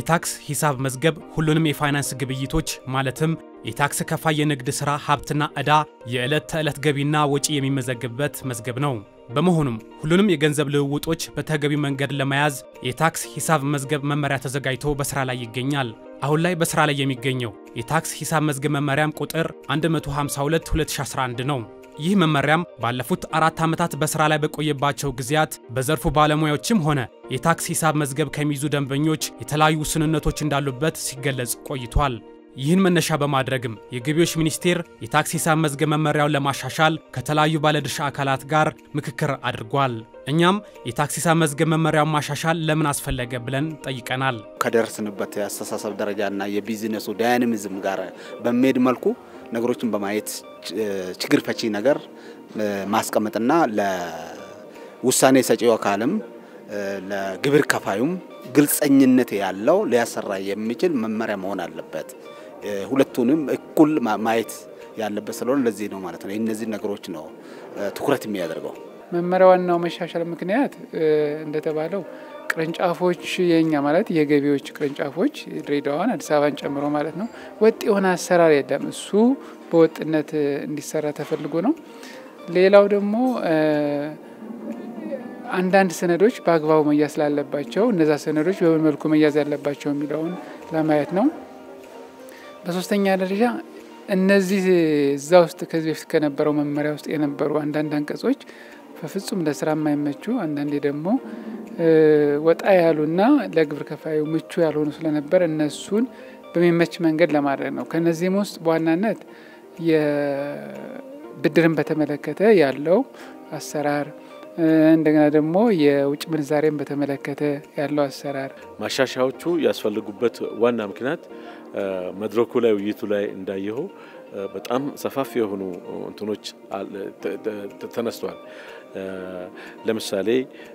የታክስ ሂሳብ መዝገብ ሁሉንም የፋይናንስ ግብይቶች ማለትም የታክስ ከፋይ የንግድ ሥራ ሀብትና ዕዳ፣ የዕለት ተዕለት ገቢና ወጪ የሚመዘግብበት መዝገብ ነው። በመሆኑም ሁሉንም የገንዘብ ልውውጦች በተገቢ መንገድ ለመያዝ የታክስ ሂሳብ መዝገብ መመሪያ ተዘጋጅቶ በሥራ ላይ ይገኛል። አሁን ላይ በሥራ ላይ የሚገኘው የታክስ ሂሳብ መዝገብ መመሪያም ቁጥር 152/2011 ነው። ይህ መመሪያም ባለፉት አራት ዓመታት በሥራ ላይ በቆየባቸው ጊዜያት በዘርፉ ባለሙያዎችም ሆነ የታክስ ሂሳብ መዝገብ ከሚይዙ ደንበኞች የተለያዩ ውስንነቶች እንዳሉበት ሲገለጽ ቆይቷል። ይህን መነሻ በማድረግም የገቢዎች ሚኒስቴር የታክስ ሂሳብ መዝገብ መመሪያውን ለማሻሻል ከተለያዩ ባለድርሻ አካላት ጋር ምክክር አድርጓል። እኛም የታክስ ሂሳብ መዝገብ መመሪያውን ማሻሻል ለምን አስፈለገ ብለን ጠይቀናል። ከደረስንበት የአስተሳሰብ ደረጃና የቢዝነሱ ዳይናሚዝም ጋር በሚሄድ መልኩ ነገሮችን በማየት ችግር ፈቺ ነገር ማስቀመጥና ለውሳኔ ሰጪው አካልም ለግብር ከፋዩም ግልጸኝነት ያለው ሊያሰራ የሚችል መመሪያ መሆን አለበት። ሁለቱንም እኩል ማየት ያለበት ስለሆነ ለዚህ ነው ማለት ነው። እነዚህ ነገሮች ነው ትኩረት የሚያደርገው። መመሪያ ዋናው መሻሻል ምክንያት እንደተባለው ቅርንጫፎች የኛ ማለት የገቢዎች ቅርንጫፎች ድሬዳዋን፣ አዲስ አበባን ጨምሮ ማለት ነው ወጥ የሆነ አሰራር የለም። እሱ በወጥነት እንዲሰራ ተፈልጎ ነው። ሌላው ደግሞ አንዳንድ ሰነዶች በአግባቡ መያዝ ስላለባቸው እነዛ ሰነዶች በምን መልኩ መያዝ ያለባቸው የሚለውን ለማየት ነው። በሶስተኛ ደረጃ እነዚህ እዛ ውስጥ ከዚህ በፊት ከነበረው መመሪያ ውስጥ የነበሩ አንዳንድ አንቀጾች በፍጹም ለስራ የማይመቹ አንዳንዴ ደግሞ ወጣ ያሉና ለግብር ከፋዩ ምቹ ያልሆኑ ስለነበር እነሱን በሚመች መንገድ ለማድረግ ነው። ከነዚህም ውስጥ በዋናነት የብድርን በተመለከተ ያለው አሰራር እንደገና ደግሞ የውጭ ምንዛሬን በተመለከተ ያለው አሰራር ማሻሻያዎቹ ያስፈልጉበት ዋና ምክንያት መድረኩ ላይ ውይይቱ ላይ እንዳየኸው በጣም ሰፋፊ የሆኑ እንትኖች ተነስተዋል። ለምሳሌ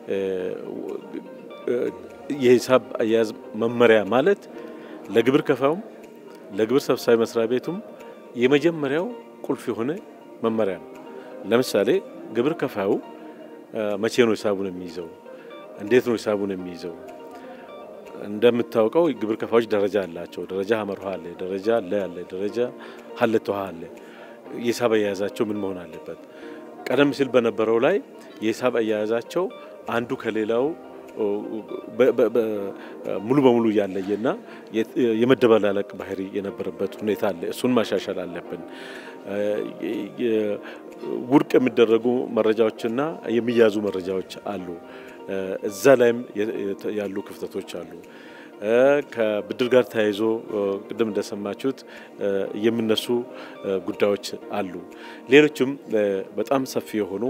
የሂሳብ አያያዝ መመሪያ ማለት ለግብር ከፋዩም ለግብር ሰብሳቢ መስሪያ ቤቱም የመጀመሪያው ቁልፍ የሆነ መመሪያ ነው። ለምሳሌ ግብር ከፋዩ መቼ ነው ሂሳቡን የሚይዘው? እንዴት ነው ሂሳቡን የሚይዘው? እንደምታውቀው ግብር ከፋዮች ደረጃ አላቸው። ደረጃ ሀመርሃ አለ፣ ደረጃ ለ አለ፣ ደረጃ ሀለተውሃ አለ። የሂሳብ አያያዛቸው ምን መሆን አለበት? ቀደም ሲል በነበረው ላይ የሂሳብ አያያዛቸው አንዱ ከሌላው ሙሉ በሙሉ እያለየና የመደበላለቅ ባህሪ የነበረበት ሁኔታ አለ። እሱን ማሻሻል አለብን። ውድቅ የሚደረጉ መረጃዎችና የሚያዙ መረጃዎች አሉ። እዛ ላይም ያሉ ክፍተቶች አሉ። ከብድር ጋር ተያይዞ ቅድም እንደሰማችሁት የሚነሱ ጉዳዮች አሉ። ሌሎችም በጣም ሰፊ የሆኑ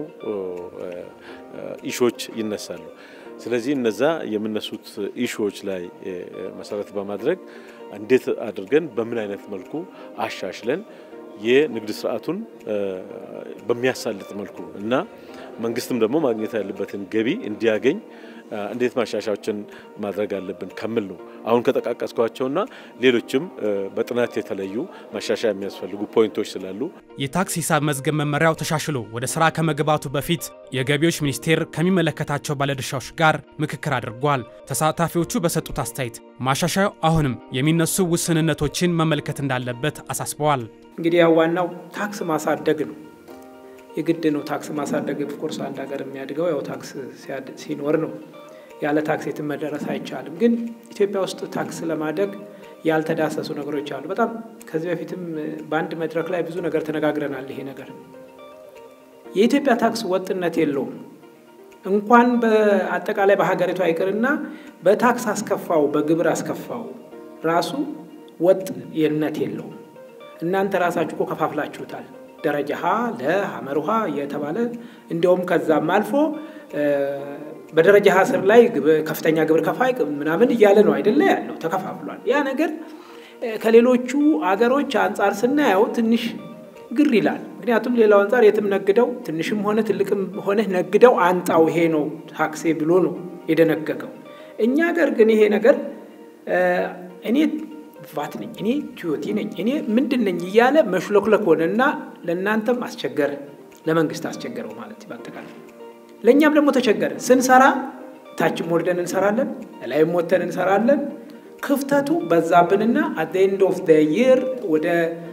ኢሾች ይነሳሉ። ስለዚህ እነዛ የሚነሱት ኢሹዎች ላይ መሰረት በማድረግ እንዴት አድርገን በምን አይነት መልኩ አሻሽለን የንግድ ስርዓቱን በሚያሳልጥ መልኩ እና መንግስትም ደግሞ ማግኘት ያለበትን ገቢ እንዲያገኝ እንዴት ማሻሻያዎችን ማድረግ አለብን ከሚል ነው። አሁን ከጠቃቀስኳቸውና ሌሎችም በጥናት የተለዩ ማሻሻያ የሚያስፈልጉ ፖይንቶች ስላሉ የታክስ ሂሳብ መዝገብ መመሪያው ተሻሽሎ ወደ ስራ ከመግባቱ በፊት የገቢዎች ሚኒስቴር ከሚመለከታቸው ባለድርሻዎች ጋር ምክክር አድርጓል። ተሳታፊዎቹ በሰጡት አስተያየት ማሻሻያው አሁንም የሚነሱ ውስንነቶችን መመልከት እንዳለበት አሳስበዋል። እንግዲህ ያው ዋናው ታክስ ማሳደግ ነው። የግድ ነው ታክስ ማሳደግ። ኦፍኮርስ አንድ ሀገር የሚያድገው ያው ታክስ ሲኖር ነው። ያለ ታክስ የትም መደረስ አይቻልም። ግን ኢትዮጵያ ውስጥ ታክስ ለማደግ ያልተዳሰሱ ነገሮች አሉ። በጣም ከዚህ በፊትም በአንድ መድረክ ላይ ብዙ ነገር ተነጋግረናል። ይሄ ነገር የኢትዮጵያ ታክስ ወጥነት የለውም። እንኳን በአጠቃላይ በሀገሪቷ አይቅርና በታክስ አስከፋው በግብር አስከፋው ራሱ ወጥነት የለውም። እናንተ ራሳችሁ እኮ ከፋፍላችሁታል። ደረጃ ሀ ለሀመር ውሃ እየተባለ እንዲያውም ከዛም አልፎ በደረጃ ሀ ስር ላይ ከፍተኛ ግብር ከፋይ ምናምን እያለ ነው አይደለ ያለው ተከፋፍሏል። ያ ነገር ከሌሎቹ አገሮች አንጻር ስናየው ትንሽ ግር ይላል። ምክንያቱም ሌላው አንጻር የትም ነግደው ትንሽም ሆነ ትልቅም ሆነ ነግደው አንጣው ይሄ ነው ታክሴ ብሎ ነው የደነገገው። እኛ ሀገር ግን ይሄ ነገር እኔ ቫት ነኝ እኔ ቲዮቲ ነኝ እኔ ምንድን ነኝ እያለ መሽለክለክ ሆነና ለእናንተም አስቸገረ፣ ለመንግስት አስቸገረው ማለት በአጠቃላይ ለእኛም ደግሞ ተቸገረ። ስንሰራ ታችም ወርደን እንሰራለን፣ ላይም ወተን እንሰራለን። ክፍተቱ በዛብንና አት ኤንድ ኦፍ የር ወደ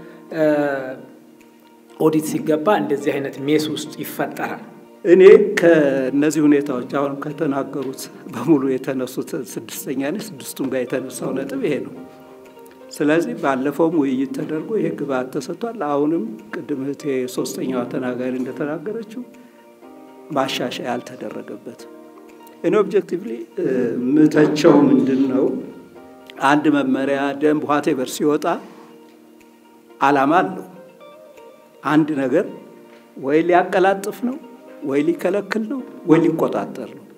ኦዲት ሲገባ እንደዚህ አይነት ሜስ ውስጥ ይፈጠራል። እኔ ከእነዚህ ሁኔታዎች አሁን ከተናገሩት በሙሉ የተነሱት ስድስተኛ ነ ስድስቱም ጋር የተነሳው ነጥብ ይሄ ነው። ስለዚህ ባለፈውም ውይይት ተደርጎ ይሄ ግብአት ተሰጥቷል። አሁንም ቅድም እህቴ ሶስተኛዋ ተናጋሪ እንደተናገረችው ማሻሻያ አልተደረገበትም። እኔ ኦብጀክቲቭሊ ምተቸው ምንድን ነው አንድ መመሪያ፣ ደንብ፣ ዋቴቨር ሲወጣ አላማ አለው። አንድ ነገር ወይ ሊያቀላጥፍ ነው ወይ ሊከለክል ነው ወይ ሊቆጣጠር ነው።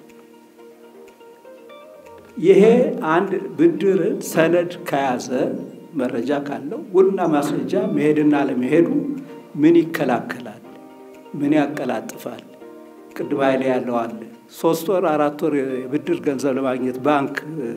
ይሄ አንድ ብድርን ሰነድ ከያዘ መረጃ ካለው ውልና ማስረጃ መሄድና ለመሄዱ ምን ይከላከላል? ምን ያቀላጥፋል? ቅድም ኃይሌ ያለው አለ። ሶስት ወር አራት ወር የብድር ገንዘብ ለማግኘት ባንክ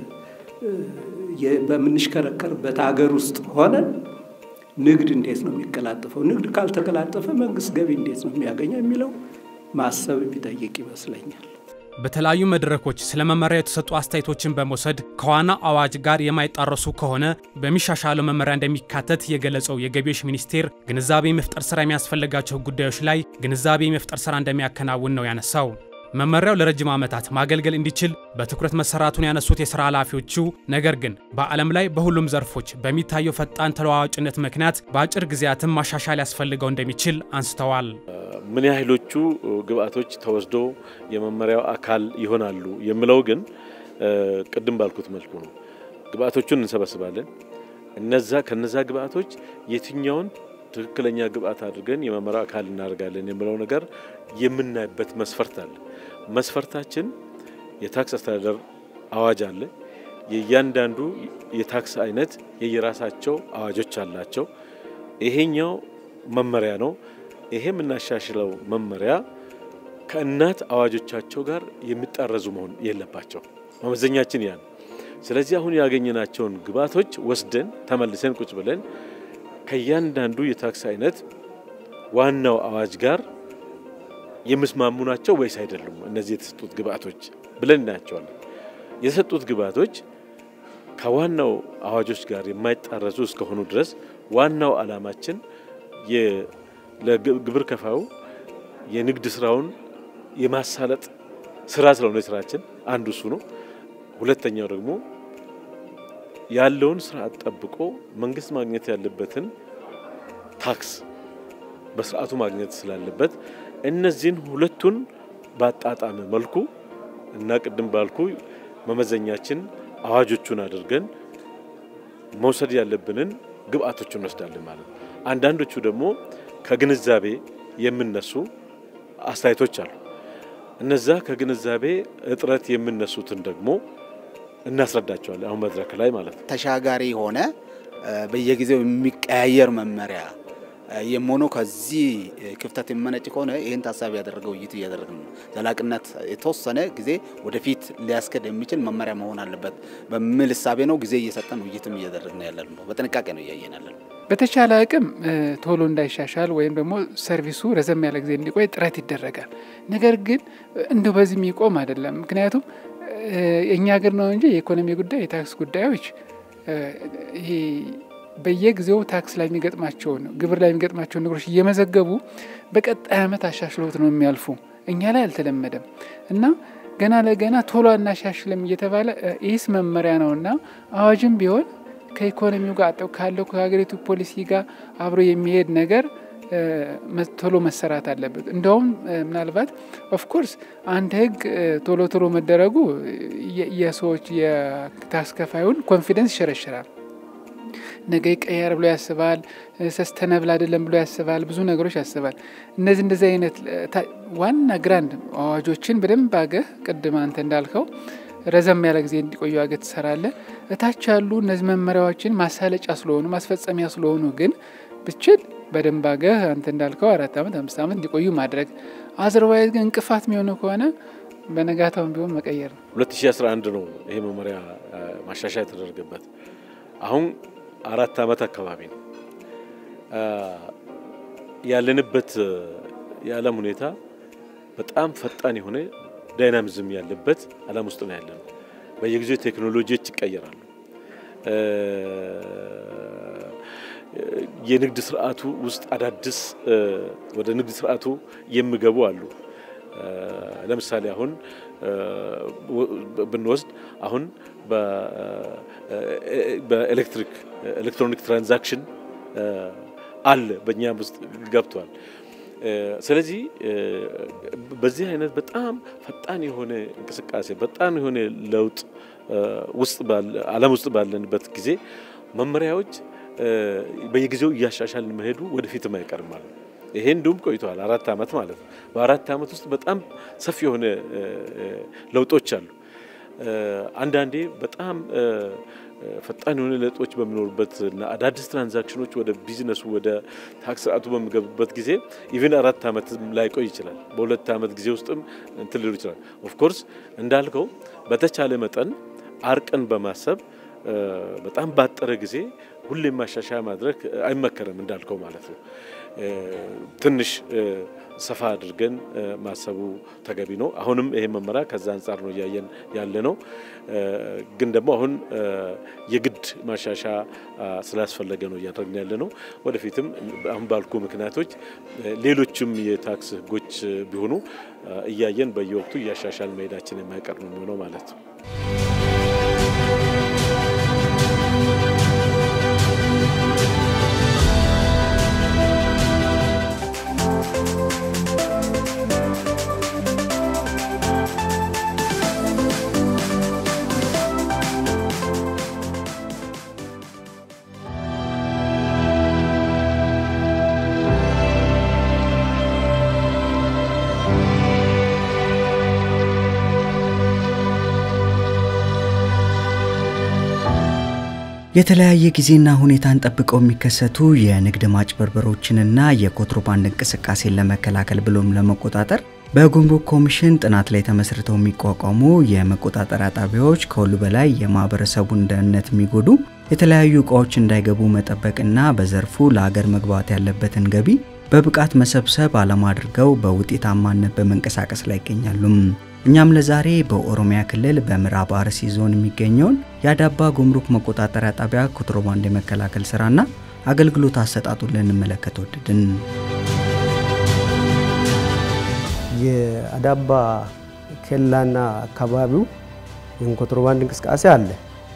በምንሽከረከርበት ሀገር ውስጥ ሆነን ንግድ እንዴት ነው የሚቀላጠፈው? ንግድ ካልተቀላጠፈ መንግስት ገቢ እንዴት ነው የሚያገኘው የሚለው ማሰብ የሚጠይቅ ይመስለኛል። በተለያዩ መድረኮች ስለ መመሪያ የተሰጡ አስተያየቶችን በመውሰድ ከዋና አዋጅ ጋር የማይጣረሱ ከሆነ በሚሻሻለው መመሪያ እንደሚካተት የገለጸው የገቢዎች ሚኒስቴር ግንዛቤ መፍጠር ስራ የሚያስፈልጋቸው ጉዳዮች ላይ ግንዛቤ መፍጠር ስራ እንደሚያከናውን ነው ያነሳው። መመሪያው ለረጅም ዓመታት ማገልገል እንዲችል በትኩረት መሰራቱን ያነሱት የሥራ ኃላፊዎቹ፣ ነገር ግን በዓለም ላይ በሁሉም ዘርፎች በሚታየው ፈጣን ተለዋዋጭነት ምክንያት በአጭር ጊዜያትም ማሻሻል ያስፈልገው እንደሚችል አንስተዋል። ምን ያህሎቹ ግብአቶች ተወስዶ የመመሪያው አካል ይሆናሉ የሚለው ግን ቅድም ባልኩት መልኩ ነው። ግብአቶቹን እንሰበስባለን። እነዛ ከነዛ ግብአቶች የትኛውን ትክክለኛ ግብአት አድርገን የመመሪያው አካል እናደርጋለን የሚለው ነገር የምናይበት መስፈርት አለ። መስፈርታችን የታክስ አስተዳደር አዋጅ አለ። የእያንዳንዱ የታክስ አይነት የየራሳቸው አዋጆች አላቸው። ይሄኛው መመሪያ ነው። ይሄ የምናሻሽለው መመሪያ ከእናት አዋጆቻቸው ጋር የሚጣረዙ መሆን የለባቸው። መመዘኛችን ያ ነው። ስለዚህ አሁን ያገኘናቸውን ግብአቶች ወስደን ተመልሰን ቁጭ ብለን ከእያንዳንዱ የታክስ አይነት ዋናው አዋጅ ጋር የሚስማሙ ናቸው ወይስ አይደሉም እነዚህ የተሰጡት ግብአቶች ብለን እናያቸዋለን። የተሰጡት ግብአቶች ከዋናው አዋጆች ጋር የማይጣረሱ እስከሆኑ ድረስ ዋናው ዓላማችን ለግብር ከፋዩ የንግድ ስራውን የማሳለጥ ስራ ስለሆነ ስራችን አንዱ እሱ ነው። ሁለተኛው ደግሞ ያለውን ስርዓት ጠብቆ መንግስት ማግኘት ያለበትን ታክስ በስርዓቱ ማግኘት ስላለበት እነዚህን ሁለቱን ባጣጣመ መልኩ እና ቅድም ባልኩ መመዘኛችን አዋጆቹን አድርገን መውሰድ ያለብንን ግብአቶችን እንወስዳለን ማለት ነው። አንዳንዶቹ ደግሞ ከግንዛቤ የሚነሱ አስተያየቶች አሉ። እነዛ ከግንዛቤ እጥረት የሚነሱትን ደግሞ እናስረዳቸዋለን። አሁን መድረክ ላይ ማለት ነው። ተሻጋሪ የሆነ በየጊዜው የሚቀያየር መመሪያ የመሆነው ከዚህ ክፍተት የሚመነጭ ከሆነ ይህን ታሳቢ ያደረገ ውይይት እያደረግን ነው። ዘላቂነት የተወሰነ ጊዜ ወደፊት ሊያስከድ የሚችል መመሪያ መሆን አለበት በሚል እሳቤ ነው ጊዜ እየሰጠን ውይይትም እያደረግን ያለን ነው። በጥንቃቄ ነው እያየን ያለን። በተቻለ አቅም ቶሎ እንዳይሻሻል ወይም ደግሞ ሰርቪሱ ረዘም ያለ ጊዜ እንዲቆይ ጥረት ይደረጋል። ነገር ግን እንደው በዚህ የሚቆም አይደለም። ምክንያቱም የእኛ ሀገር ነው እንጂ የኢኮኖሚ ጉዳይ የታክስ ጉዳዮች ይሄ በየጊዜው ታክስ ላይ የሚገጥማቸውን ግብር ላይ የሚገጥማቸውን ነገሮች እየመዘገቡ በቀጣይ ዓመት አሻሽለውት ነው የሚያልፉ። እኛ ላይ አልተለመደም እና ገና ለገና ቶሎ አናሻሽልም እየተባለ ይህስ መመሪያ ነው እና አዋጅም ቢሆን ከኢኮኖሚው ጋር ካለው ከሀገሪቱ ፖሊሲ ጋር አብሮ የሚሄድ ነገር ቶሎ መሰራት አለበት። እንደውም ምናልባት ኦፍኮርስ አንድ ህግ ቶሎ ቶሎ መደረጉ የሰዎች የታክስ ከፋዩን ኮንፊደንስ ይሸረሽራል። ነገ ይቀየር ብሎ ያስባል። ሰስተነብል አይደለም ብሎ ያስባል። ብዙ ነገሮች ያስባል። እነዚህ እንደዚህ አይነት ዋና ግራንድ አዋጆችን በደንብ አገህ ቅድም አንተ እንዳልከው ረዘም ያለ ጊዜ እንዲቆዩ አገህ ትሰራለህ። እታች ያሉ እነዚህ መመሪያዎችን ማሳለጫ ስለሆኑ ማስፈጸሚያ ስለሆኑ ግን ብችል በደንብ አገህ አንተ እንዳልከው አራት ዓመት አምስት ዓመት እንዲቆዩ ማድረግ አዘርዋይዝ ግን እንቅፋት የሚሆኑ ከሆነ በነጋታውን ቢሆን መቀየር ነው። 2011 ነው ይሄ መመሪያ ማሻሻያ የተደረገበት አሁን አራት ዓመት አካባቢ ነው ያለንበት። የዓለም ሁኔታ በጣም ፈጣን የሆነ ዳይናሚዝም ያለበት ዓለም ውስጥ ነው ያለነው። በየጊዜው ቴክኖሎጂዎች ይቀየራሉ። የንግድ ስርዓቱ ውስጥ አዳዲስ ወደ ንግድ ስርዓቱ የሚገቡ አሉ። ለምሳሌ አሁን ብንወስድ አሁን በኤሌክትሪክ ኤሌክትሮኒክ ትራንዛክሽን አለ በእኛም ውስጥ ገብቷል። ስለዚህ በዚህ አይነት በጣም ፈጣን የሆነ እንቅስቃሴ ፈጣን የሆነ ለውጥ ውስጥ ዓለም ውስጥ ባለንበት ጊዜ መመሪያዎች በየጊዜው እያሻሻልን መሄዱ ወደፊትም አይቀርም ማለት ነው። ይሄ እንዲሁም ቆይተዋል አራት ዓመት ማለት ነው። በአራት ዓመት ውስጥ በጣም ሰፊ የሆነ ለውጦች አሉ። አንዳንዴ በጣም ፈጣን የሆነ ለውጦች በሚኖሩበት እና አዳዲስ ትራንዛክሽኖች ወደ ቢዝነሱ ወደ ታክስ ስርዓቱ በሚገቡበት ጊዜ ኢቨን አራት ዓመት ላይቆይ ይችላል። በሁለት ዓመት ጊዜ ውስጥም እንትን ሊሉ ይችላል። ኦፍኮርስ እንዳልከው በተቻለ መጠን አርቀን በማሰብ በጣም ባጠረ ጊዜ ሁሌም ማሻሻያ ማድረግ አይመከርም እንዳልከው ማለት ነው። ትንሽ ሰፋ አድርገን ማሰቡ ተገቢ ነው። አሁንም ይሄ መመሪያ ከዛ አንጻር ነው እያየን ያለ ነው። ግን ደግሞ አሁን የግድ ማሻሻያ ስላስፈለገ ነው እያደረግን ያለ ነው። ወደፊትም አሁን ባልኩ ምክንያቶች ሌሎችም የታክስ ሕጎች ቢሆኑ እያየን በየወቅቱ እያሻሻል መሄዳችን የማይቀር ነው የሚሆነው ማለት ነው። የተለያየ ጊዜና ሁኔታን ጠብቀው የሚከሰቱ የንግድ ማጭበርበሮችንና የኮንትሮባንድ እንቅስቃሴን ለመከላከል ብሎም ለመቆጣጠር በጉምሩክ ኮሚሽን ጥናት ላይ ተመስርተው የሚቋቋሙ የመቆጣጠሪያ ጣቢያዎች ከሁሉ በላይ የማህበረሰቡን ደህንነት የሚጎዱ የተለያዩ እቃዎች እንዳይገቡ መጠበቅና በዘርፉ ለሀገር መግባት ያለበትን ገቢ በብቃት መሰብሰብ ዓላማ አድርገው በውጤታማነት በመንቀሳቀስ ላይ ይገኛሉ። እኛም ለዛሬ በኦሮሚያ ክልል በምዕራብ አርሲ ዞን የሚገኘውን የአዳባ ጉምሩክ መቆጣጠሪያ ጣቢያ ኮንትሮባንድ የመከላከል ስራና አገልግሎት አሰጣጡን ልንመለከት ወደድን። የአዳባ ኬላና አካባቢው የኮንትሮባንድ እንቅስቃሴ አለ።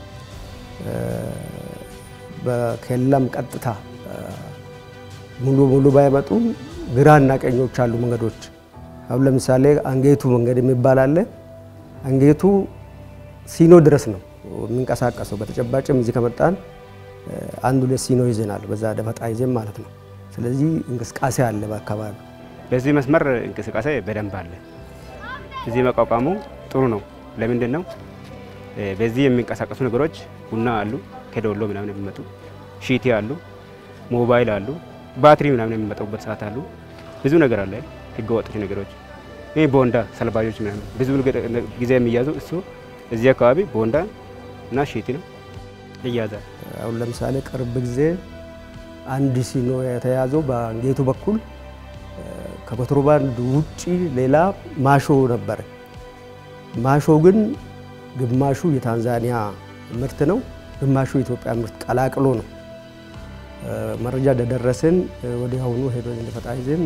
በኬላም ቀጥታ ሙሉ ሙሉ ባይመጡም ግራና ቀኞች አሉ መንገዶች አሁን ለምሳሌ አንጌቱ መንገድ የሚባል አለ። አንጌቱ ሲኖ ድረስ ነው የሚንቀሳቀሰው። በተጨባጭም እዚህ ከመጣን አንድ ሁለት ሲኖ ይዘናል፣ በዛ ደፈጣ ይዘን ማለት ነው። ስለዚህ እንቅስቃሴ አለ በአካባቢ። በዚህ መስመር እንቅስቃሴ በደንብ አለ። እዚህ መቋቋሙ ጥሩ ነው። ለምንድን ነው በዚህ የሚንቀሳቀሱ ነገሮች ቡና አሉ፣ ከደወሎ ምናምን የሚመጡ ሺቲ አሉ፣ ሞባይል አሉ፣ ባትሪ ምናምን የሚመጡበት ሰዓት አሉ። ብዙ ነገር አለ ህገ ወጦች ነገሮች ይህ ቦንዳ ሰልባጆች ምናምን ብዙ ጊዜ የሚያዙ እሱ እዚህ አካባቢ ቦንዳ እና ሺቲ ነው ይያዛል። አሁን ለምሳሌ ቅርብ ጊዜ አንድ ሲኖ የተያዘው በጌቱ በኩል ከኮንትሮባንድ ውጪ ሌላ ማሾ ነበረ። ማሾ ግን ግማሹ የታንዛኒያ ምርት ነው፣ ግማሹ የኢትዮጵያ ምርት ቀላቅሎ ነው። መረጃ እንደደረስን ወዲያውኑ ሄዶ እንደፈጣ ይዘን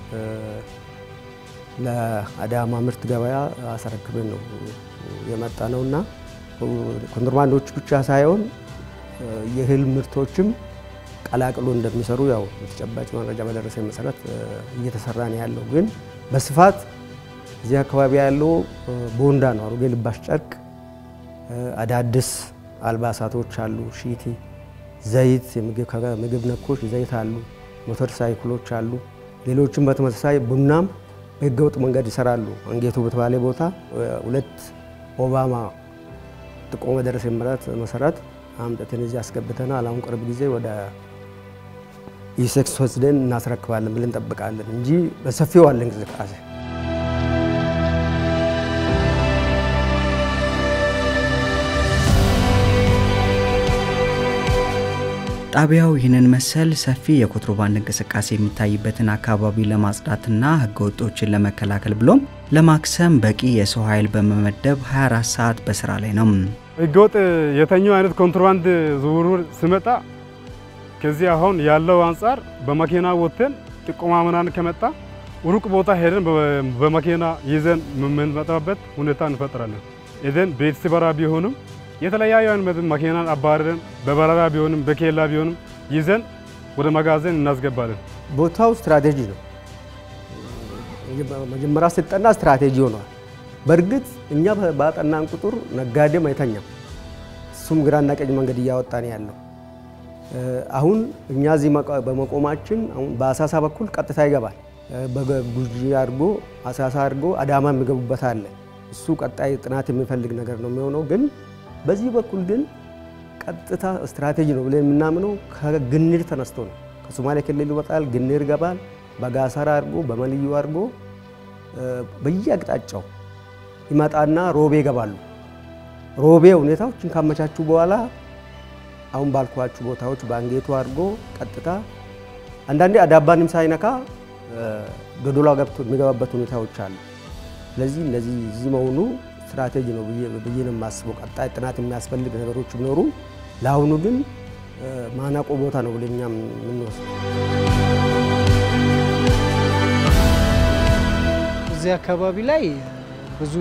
ለአዳማ ምርት ገበያ አስረክብን ነው የመጣ ነው እና ኮንትሮባንዶች ብቻ ሳይሆን የእህል ምርቶችም ቀላቅሎ እንደሚሰሩ ያው ተጨባጭ መረጃ በደረሰ መሰረት እየተሰራ ነው ያለው። ግን በስፋት እዚህ አካባቢ ያለው ቦንዳ ነው፣ አሮጌ ልባሽ ጨርቅ፣ አዳዲስ አልባሳቶች አሉ፣ ሺቲ፣ ዘይት፣ ከምግብ ነኮች ዘይት አሉ፣ ሞተር ሳይክሎች አሉ። ሌሎችም በተመሳሳይ ቡናም በህገወጥ መንገድ ይሰራሉ። አንጌቱ በተባለ ቦታ ሁለት ኦባማ ጥቆማ ደረሰ መሰረት አምጥተን እዚህ አስገብተናል። አሁን ቅርብ ጊዜ ወደ ኢሴክስ ወስደን እናስረክባለን ብለን እንጠብቃለን እንጂ በሰፊው አለ እንቅስቃሴ። ጣቢያው ይህንን መሰል ሰፊ የኮንትሮባንድ እንቅስቃሴ የሚታይበትን አካባቢ ለማጽዳትና ህገወጦችን ለመከላከል ብሎም ለማክሰም በቂ የሰው ኃይል በመመደብ 24 ሰዓት በስራ ላይ ነው። ህገወጥ የተኛው አይነት ኮንትሮባንድ ዝውውር ሲመጣ ከዚህ አሁን ያለው አንጻር በመኪና ወጥተን ጥቆማ ምናምን ከመጣ ሩቅ ቦታ ሄደን በመኪና ይዘን የምንመጣበት ሁኔታ እንፈጥራለን። ኢዘን ቤት ሲበራ ቢሆንም የተለያዩ አይነት መኪናን አባረን በበረራ ቢሆንም በኬላ ቢሆንም ይዘን ወደ መጋዘን እናስገባለን። ቦታው ስትራቴጂ ነው። መጀመሪያ ሲጠና ስትራቴጂ ሆኗል። በእርግጥ እኛ ባጠናን ቁጥር ነጋዴም አይተኛም። እሱም ግራና ቀኝ መንገድ እያወጣን ያለው አሁን እኛ እዚህ በመቆማችን አሁን በአሳሳ በኩል ቀጥታ ይገባል። በጉጂ አድርጎ አሳሳ አድርጎ አዳማ የሚገቡበት አለ። እሱ ቀጣይ ጥናት የሚፈልግ ነገር ነው የሚሆነው። ግን በዚህ በኩል ግን ቀጥታ ስትራቴጂ ነው ብለን የምናምነው ከግንር ተነስቶ ነው። ከሶማሌ ክልል ይወጣል፣ ግንር ይገባል፣ በጋሰራ አድርጎ በመልዩ አድርጎ በየአቅጣጫው ይመጣና ሮቤ ይገባሉ። ሮቤ ሁኔታዎችን ካመቻቹ በኋላ አሁን ባልኳችሁ ቦታዎች በአንጌቱ አድርጎ ቀጥታ አንዳንዴ አዳባንም ሳይነካ ዶዶላ ገብቶ የሚገባበት ሁኔታዎች አሉ። ስለዚህ እነዚህ እዚህ መሆኑ ስትራቴጂ ነው ብዬ ነው የማስበው። ቀጣይ ጥናት የሚያስፈልግ ነገሮች ቢኖሩ ለአሁኑ ግን ማናቆ ቦታ ነው ብለን እኛም የምንወስደው። እዚህ አካባቢ ላይ ብዙ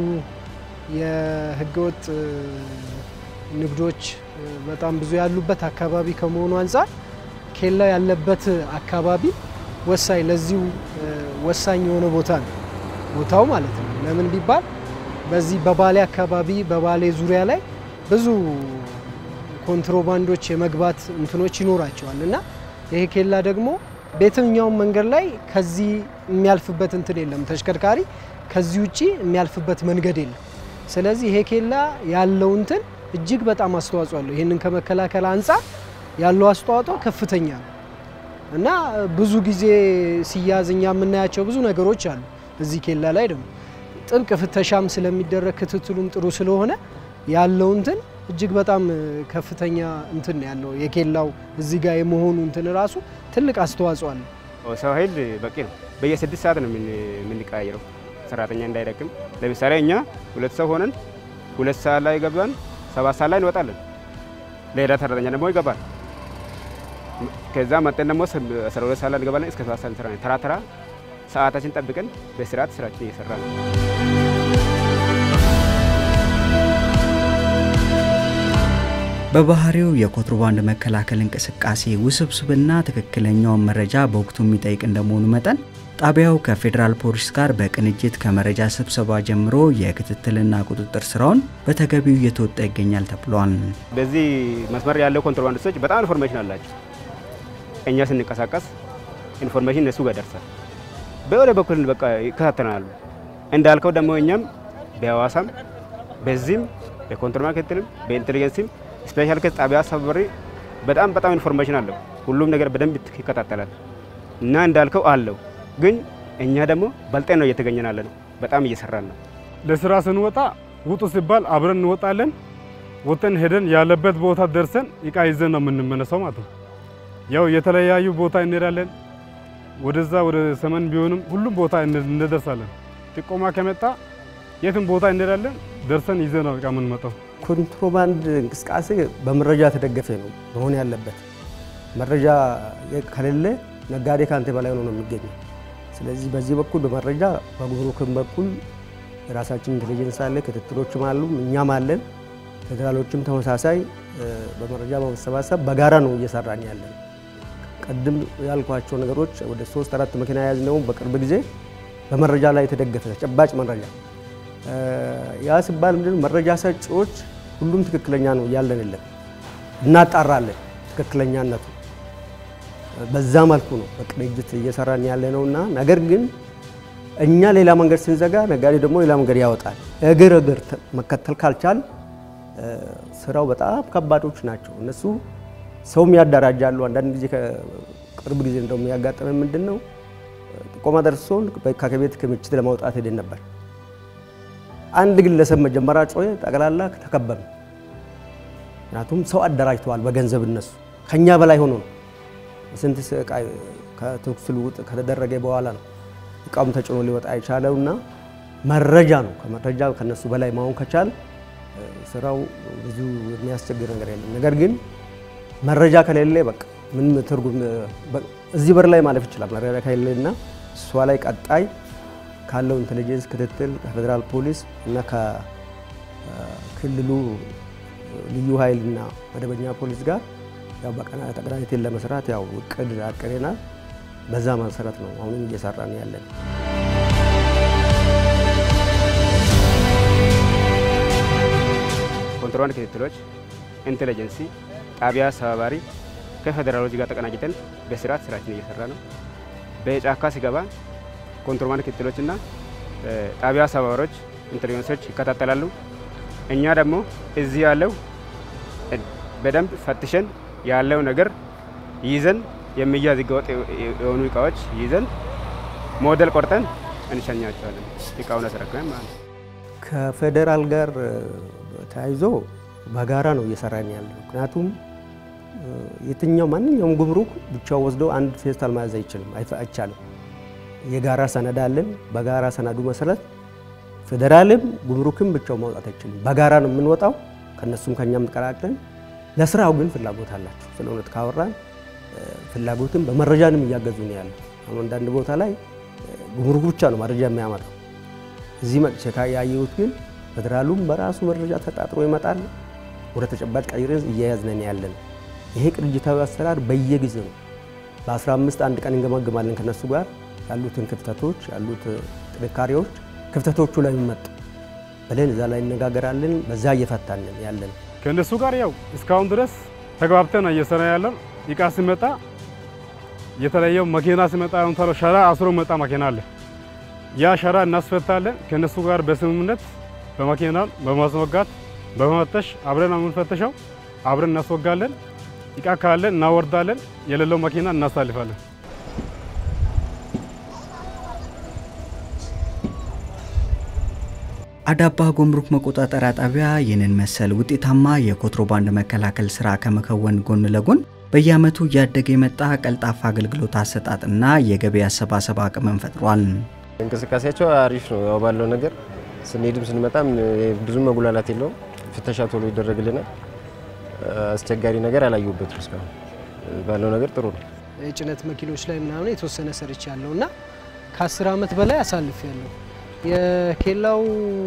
የህገወጥ ንግዶች በጣም ብዙ ያሉበት አካባቢ ከመሆኑ አንጻር ኬላ ያለበት አካባቢ ወሳኝ ለዚሁ ወሳኝ የሆነ ቦታ ነው ቦታው ማለት ነው። ለምን ቢባል በዚህ በባሌ አካባቢ በባሌ ዙሪያ ላይ ብዙ ኮንትሮባንዶች የመግባት እንትኖች ይኖራቸዋል እና ይሄ ኬላ ደግሞ በየትኛውም መንገድ ላይ ከዚህ የሚያልፍበት እንትን የለም። ተሽከርካሪ ከዚህ ውጭ የሚያልፍበት መንገድ የለም። ስለዚህ ይሄ ኬላ ያለው እንትን እጅግ በጣም አስተዋጽኦ አለው። ይህንን ከመከላከል አንጻር ያለው አስተዋጽኦ ከፍተኛ ነው እና ብዙ ጊዜ ሲያዝ እኛ የምናያቸው ብዙ ነገሮች አሉ። እዚህ ኬላ ላይ ደግሞ ጥብቅ ፍተሻም ስለሚደረግ ክትትሉም ጥሩ ስለሆነ ያለው እንትን እጅግ በጣም ከፍተኛ እንትን ያለው የኬላው እዚህ ጋር የመሆኑ እንትን ራሱ ትልቅ አስተዋጽኦ አለው። ሰው ኃይል በቂ ነው። በየስድስት ሰዓት ነው የምንቀያየረው ሰራተኛ እንዳይደክም። ለምሳሌ እኛ ሁለት ሰው ሆነን ሁለት ሰዓት ላይ ገባን፣ ሰባት ሰዓት ላይ እንወጣለን። ሌላ ሰራተኛ ደግሞ ይገባል። ከዛ መጠን ደግሞ አስራ ሁለት ሰዓት ላይ እንገባለን። እስከ ሰባት ሰዓት እንሰራለን። ተራ ተራ ሰዓታችን ጠብቀን በስርዓት ስራችን እየሰራ ነው። በባህሪው የኮንትሮባንድ መከላከል እንቅስቃሴ ውስብስብና ትክክለኛውን መረጃ በወቅቱ የሚጠይቅ እንደመሆኑ መጠን ጣቢያው ከፌዴራል ፖሊስ ጋር በቅንጅት ከመረጃ ስብሰባ ጀምሮ የክትትልና ቁጥጥር ስራውን በተገቢው እየተወጣ ይገኛል ተብሏል። በዚህ መስመር ያለው ኮንትሮባንዲስቶች በጣም ኢንፎርሜሽን አላቸው። እኛ ስንንቀሳቀስ ኢንፎርሜሽን እነሱ ጋር ደርሳል። በወደ በኩል በቃ ይከታተላሉ። እንዳልከው ደግሞ እኛም በሐዋሳም በዚህም በኮንትሮባንድ ክትትልም በኢንቴሊጀንስም ስፔሻል ኬዝ ጣቢያ ሰበሪ በጣም በጣም ኢንፎርሜሽን አለው። ሁሉም ነገር በደንብ ይከታተላል እና እንዳልከው አለው ግን እኛ ደግሞ በልጠን ነው እየተገኘን ያለ ነው። በጣም እየሰራን ነው። ለስራ ስንወጣ ውጡ ሲባል አብረን እንወጣለን። ወጥተን ሄደን ያለበት ቦታ ደርሰን እቃ ይዘን ነው የምንመለሰው ማለት ነው። ያው የተለያዩ ቦታ እንሄዳለን። ወደዛ ወደ ሰመን ቢሆንም ሁሉም ቦታ እንደርሳለን። ጥቆማ ከመጣ የትም ቦታ እንሄዳለን። ደርሰን ይዘን ነው እቃ የምንመጣው። ኮንትሮባንድ እንቅስቃሴ በመረጃ የተደገፈ ነው መሆን ያለበት። መረጃ ከሌለ ነጋዴ ከአንተ በላይ ሆኖ ነው የሚገኘው። ስለዚህ በዚህ በኩል በመረጃ በጉምሩክም በኩል የራሳችን ኢንቴሊጀንስ አለ፣ ክትትሎችም አሉ፣ እኛም አለን። ፌዴራሎችም ተመሳሳይ በመረጃ በመሰባሰብ በጋራ ነው እየሰራን ያለን። ቅድም ያልኳቸው ነገሮች ወደ ሶስት አራት መኪና የያዝ ነው በቅርብ ጊዜ በመረጃ ላይ የተደገፈ ተጨባጭ መረጃ። ያ ሲባል ምንድን መረጃ ሰጪዎች ሁሉም ትክክለኛ ነው እያለን የለም፣ እናጣራለን ትክክለኛነቱ በዛ መልኩ ነው በቅንጅት እየሰራን ያለ ነው እና ነገር ግን እኛ ሌላ መንገድ ስንዘጋ ነጋዴ ደግሞ ሌላ መንገድ ያወጣል። እግር እግር መከተል ካልቻል ስራው በጣም ከባዶች ናቸው። እነሱ ሰውም ያደራጃሉ። አንዳንድ ጊዜ ቅርብ ጊዜ እንደው የሚያጋጠመ ምንድን ነው ጥቆማ ደርሶን ከቤት ክምችት ለማውጣት ሄደን ነበር። አንድ ግለሰብ መጀመሪያ ጮኸ፣ ጠቅላላ ተከበብን። ምክንያቱም ሰው አደራጅተዋል በገንዘብ እነሱ ከኛ በላይ ሆኖ ነው ስንት እቃ ከተኩስ ልውውጥ ከተደረገ በኋላ ነው እቃውም ተጭኖ ሊወጣ የቻለው እና መረጃ ነው። ከመረጃ ከነሱ በላይ መሆን ከቻል ስራው ብዙ የሚያስቸግር ነገር የለም። ነገር ግን መረጃ ከሌለ በቃ ምን ትርጉም እዚህ በር ላይ ማለፍ ይችላል። መረጃ ከሌለ እና እሷ ላይ ቀጣይ ካለው ኢንቴሊጀንስ ክትትል ከፌዴራል ፖሊስ እና ከክልሉ ልዩ ኃይል እና መደበኛ ፖሊስ ጋር ያው በቀና ተቀናጅተን ለመስራት ያው እቅድ አቅደናል። በዛ መሰረት ነው አሁንም እየሰራን ያለን። ኮንትሮባንድ ክትትሎች፣ ኢንቴሊጀንሲ፣ ጣቢያ አስተባባሪ ከፌዴራሎች ጋር ተቀናጅተን በስርዓት ስራችን እየሰራ ነው። በጫካ ሲገባ ኮንትሮባንድ ክትትሎችና ጣቢያ አስተባባሪዎች ኢንቴሊጀንሶች ይከታተላሉ። እኛ ደግሞ እዚህ ያለው በደንብ ፈትሸን ያለው ነገር ይዘን የሚያዝ ህገወጥ የሆኑ እቃዎች ይዘን ሞዴል ቆርጠን እንሸኛቸዋለን። እቃውን አስረክበን ማለት ነው። ከፌዴራል ጋር ተያይዞ በጋራ ነው እየሰራን ያለው። ምክንያቱም የትኛው ማንኛውም ጉምሩክ ብቻው ወስዶ አንድ ፌስታል መያዝ አይችልም፣ አይቻልም። የጋራ ሰነድ አለን። በጋራ ሰነዱ መሰረት ፌዴራልም ጉምሩክም ብቻው ማውጣት አይችልም። በጋራ ነው የምንወጣው፣ ከነሱም ከኛም ተቀላቅለን። ለስራው ግን ፍላጎት አላቸው። ስለ እውነት ካወራን ፍላጎትም በመረጃንም እያገዙ ነው ያለው። አሁን አንዳንድ ቦታ ላይ ጉምሩክ ብቻ ነው መረጃ የሚያመጣው። እዚህ መጥቼ ያየሁት ግን ፌዴራሉም በራሱ መረጃ ተጣጥሮ ይመጣል። ወደ ተጨባጭ ቀይረን እያያዝነን ያለን ይሄ ቅንጅታዊ አሰራር በየጊዜው በ15 አንድ ቀን እንገመግማለን ከነሱ ጋር ያሉትን ክፍተቶች ያሉት ጥንካሬዎች ክፍተቶቹ ላይ የሚመጡ ብለን እዛ ላይ እነጋገራለን። በዛ እየፈታንን ያለን ከእነሱ ጋር ያው እስካሁን ድረስ ተግባብተን እየሰራ ያለን። እቃ ሲመጣ የተለየው መኪና ሲመጣ ተሎ ሸራ አስሮ መጣ መኪና አለ። ያ ሸራ እናስፈታለን። ከእነሱ ጋር በስምምነት በመኪና በማስወጋት በመፈተሽ አብረን የምንፈተሸው አብረን እናስወጋለን። እቃ ካለን እናወርዳለን። የሌለው መኪና እናሳልፋለን። አዳባ ጉምሩክ መቆጣጠሪያ ጣቢያ ይህንን መሰል ውጤታማ የኮንትሮባንድ መከላከል ስራ ከመከወን ጎን ለጎን በየዓመቱ እያደገ የመጣ ቀልጣፋ አገልግሎት አሰጣጥና የገቢ አሰባሰብ አቅምን ፈጥሯል። እንቅስቃሴያቸው አሪፍ ነው። ያው ባለው ነገር ስንሄድም ስንመጣም ብዙም መጉላላት የለውም። ፍተሻ ቶሎ ይደረግልናል። አስቸጋሪ ነገር አላየሁበትም እስካሁን። ባለው ነገር ጥሩ ነው። የጭነት መኪኖች ላይ ምናምን የተወሰነ ሰርች ያለው እና ከአስር ዓመት በላይ አሳልፍ ያለው የኬላው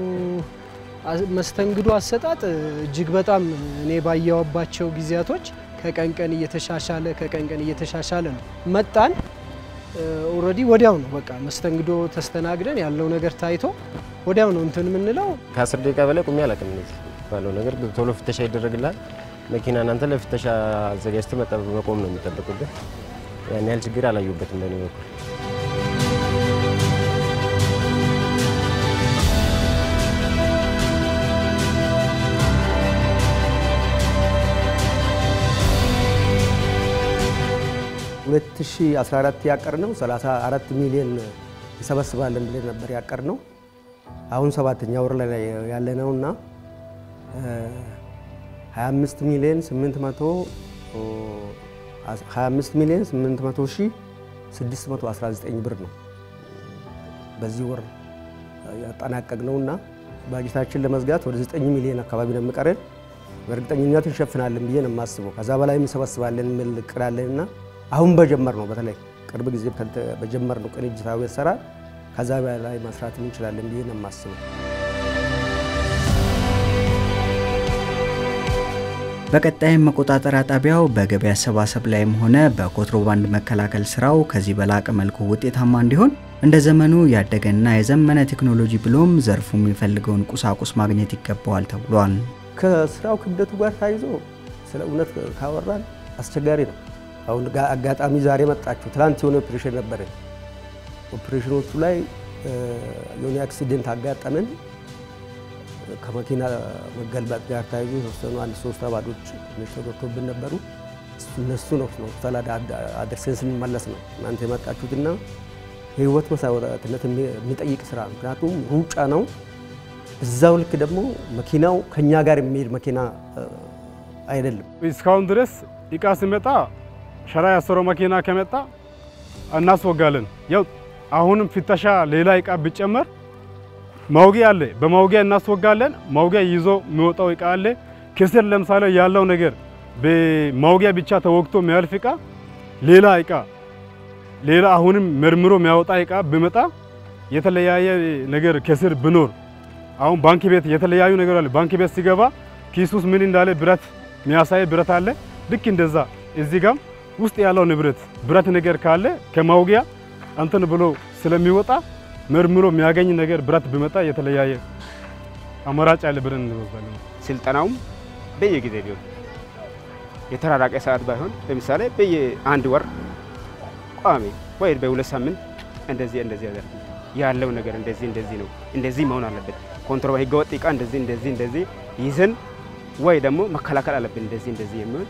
መስተንግዶ አሰጣጥ እጅግ በጣም እኔ ባየዋባቸው ጊዜያቶች ከቀን ቀን እየተሻሻለ ከቀን ቀን እየተሻሻለ ነው። መጣን ኦልሬዲ ወዲያው ነው በቃ መስተንግዶ ተስተናግደን ያለው ነገር ታይቶ ወዲያው ነው እንትን የምንለው። ከአስር ደቂቃ በላይ ቁሜ አላውቅም። እነዚህ ባለው ነገር ቶሎ ፍተሻ ይደረግልሃል። መኪና እናንተ ለፍተሻ አዘጋጅተህ መቆም ነው የሚጠበቅብህ። ያን ያህል ችግር አላየሁበትም በእኔ በኩል። ሁለት ሺህ አስራ አራት ያቀር ነው 34 ሚሊዮን እንሰበስባለን ብለን ነበር ያቀር ነው። አሁን ሰባተኛ ወር ላይ ያለ ነው እና 25 ሚሊዮን 800 25 ሚሊዮን 800 ሺህ 619 ብር ነው በዚህ ወር ያጠናቀቅ ነው እና ባጀታችን ለመዝጋት ወደ 9 ሚሊዮን አካባቢ ነው የሚቀረን። በእርግጠኝነት እንሸፍናለን ብዬ ነው የማስበው። ከዛ በላይ እንሰበስባለን የሚል እቅድ አለን እና አሁን በጀመር ነው በተለይ ቅርብ ጊዜ በጀመር ነው ቅንጅታዊ አሰራር ከዛ በላይ መስራት እንችላለን ብዬ ነው የማስበው። በቀጣይም መቆጣጠሪያ ጣቢያው በገቢ አሰባሰብ ላይም ሆነ በኮንትሮባንድ መከላከል ስራው ከዚህ በላቀ መልኩ ውጤታማ እንዲሆን እንደ ዘመኑ ያደገና የዘመነ ቴክኖሎጂ ብሎም ዘርፉ የሚፈልገውን ቁሳቁስ ማግኘት ይገባዋል ተብሏል። ከስራው ክብደቱ ጋር ታይዞ ስለ እውነት ካወራን አስቸጋሪ ነው። አሁን አጋጣሚ ዛሬ መጣችሁ። ትላንት የሆነ ኦፕሬሽን ነበረ። ኦፕሬሽኖቹ ላይ የሆነ አክሲደንት አጋጠመን። ከመኪና መገልበጥ ጋር ተያይዞ የተወሰኑ አንድ ሶስት አባሎች ትንሽ ተጎድቶብን ነበሩ። እነሱ ነው ሆስፒታል አድርሰን ስንመለስ ነው እናንተ የመጣችሁትና የህይወት መስዋዕትነት የሚጠይቅ ስራ ነው። ምክንያቱም ሩጫ ነው። እዛው ልክ ደግሞ መኪናው ከኛ ጋር የሚሄድ መኪና አይደለም። እስካሁን ድረስ እቃ ሲመጣ ሸራ ያሰረው መኪና ከመጣ እናስወጋለን። ያው አሁንም ፍተሻ ሌላ እቃ ቢጨመር ማውጊያ አለ። በማውጊያ እናስወጋለን። ማውጊያ ይዞ የሚወጣው እቃ አለ። ከስር ለምሳሌ ያለው ነገር በማውጊያ ብቻ ተወግቶ የሚያልፍ እቃ ሌላ እቃ ሌላ አሁንም መርምሮ የሚያወጣ እቃ ብመጣ የተለያየ ነገር ከስር ብኖር አሁን ባንክ ቤት የተለያዩ ነገር አለ። ባንክ ቤት ሲገባ ኪስ ውስጥ ምን እንዳለ ብረት የሚያሳይ ብረት አለ። ልክ እንደዛ እዚህ ጋም ውስጥ ያለው ንብረት ብረት ነገር ካለ ከማውጊያ አንተን ብሎ ስለሚወጣ መርምሮ የሚያገኝ ነገር ብረት ብመጣ የተለያየ አማራጭ ያለ ብለን እንወስዳለን። ስልጠናውም በየጊዜ ቢሆን የተራራቀ ሰዓት ባይሆን ለምሳሌ በየአንድ ወር ቋሚ ወይ በሁለት ሳምንት እንደዚህ እንደዚህ ያደርጉ ያለው ነገር እንደዚህ እንደዚህ ነው፣ እንደዚህ መሆን አለበት። ኮንትሮባ ህገወጥ እቃ እንደዚህ እንደዚህ እንደዚህ ይዘን ወይ ደግሞ መከላከል አለብን እንደዚህ እንደዚህ የሚሆን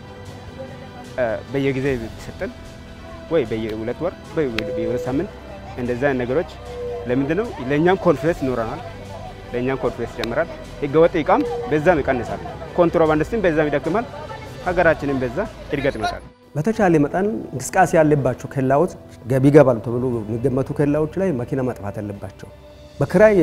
በየጊዜ ቢሰጠን ወይ በየሁለት ወር ወይ በየሁለት ሳምንት እንደዚህ አይነት ነገሮች ለምንድን ነው ለእኛም ኮንፊደንስ ይኖረናል፣ ለእኛም ኮንፊደንስ ይጨምራል። ህገወጥ እቃም በዛም ይቀንሳል፣ ኮንትሮባንዲስትም በዛም ይደክማል፣ ሀገራችንም በዛ እድገት ይመጣል። በተቻለ መጠን እንቅስቃሴ ያለባቸው ኬላዎች ገቢ ይገባሉ ተብሎ የሚገመቱ ኬላዎች ላይ መኪና ማጥፋት አለባቸው። በክራይ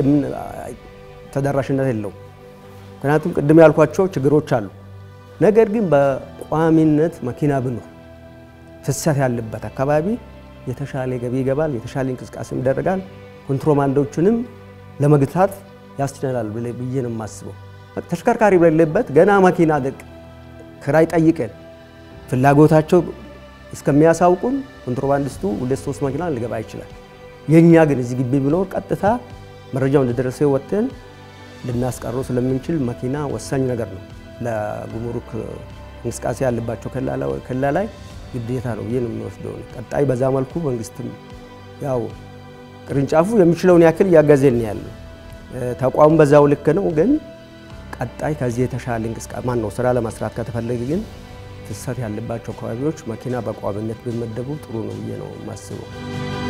ተደራሽነት የለውም። ምክንያቱም ቅድም ያልኳቸው ችግሮች አሉ። ነገር ግን በቋሚነት መኪና ብኖር ፍሰት ያለበት አካባቢ የተሻለ ገቢ ይገባል፣ የተሻለ እንቅስቃሴ ይደረጋል። ኮንትሮባንዶችንም ለመግታት ያስችላል ብዬ ነው የማስበው። ተሽከርካሪ በሌለበት ገና መኪና ክራይ ጠይቀን ፍላጎታቸው እስከሚያሳውቁን ኮንትሮባንዲስቱ ሁለት ሶስት መኪና ሊገባ ይችላል። የእኛ ግን እዚህ ግቢ ቢኖር ቀጥታ መረጃው እንደደረሰ ወጥተን ልናስቀረው ስለምንችል መኪና ወሳኝ ነገር ነው። ለጉምሩክ እንቅስቃሴ ያለባቸው ከላ ላይ ግዴታ ነው ብዬ ነው የሚወስደው። ቀጣይ በዛ መልኩ መንግስትም ያው ቅርንጫፉ የሚችለውን ያክል እያገዘን ያለው ተቋሙ በዛው ልክ ነው። ግን ቀጣይ ከዚህ የተሻለ እንቅስቃሴ ማን ነው ስራ ለመስራት ከተፈለገ ግን ፍሰት ያለባቸው አካባቢዎች መኪና በቋሚነት ቢመደቡ ጥሩ ነው ብዬ ነው የማስበው።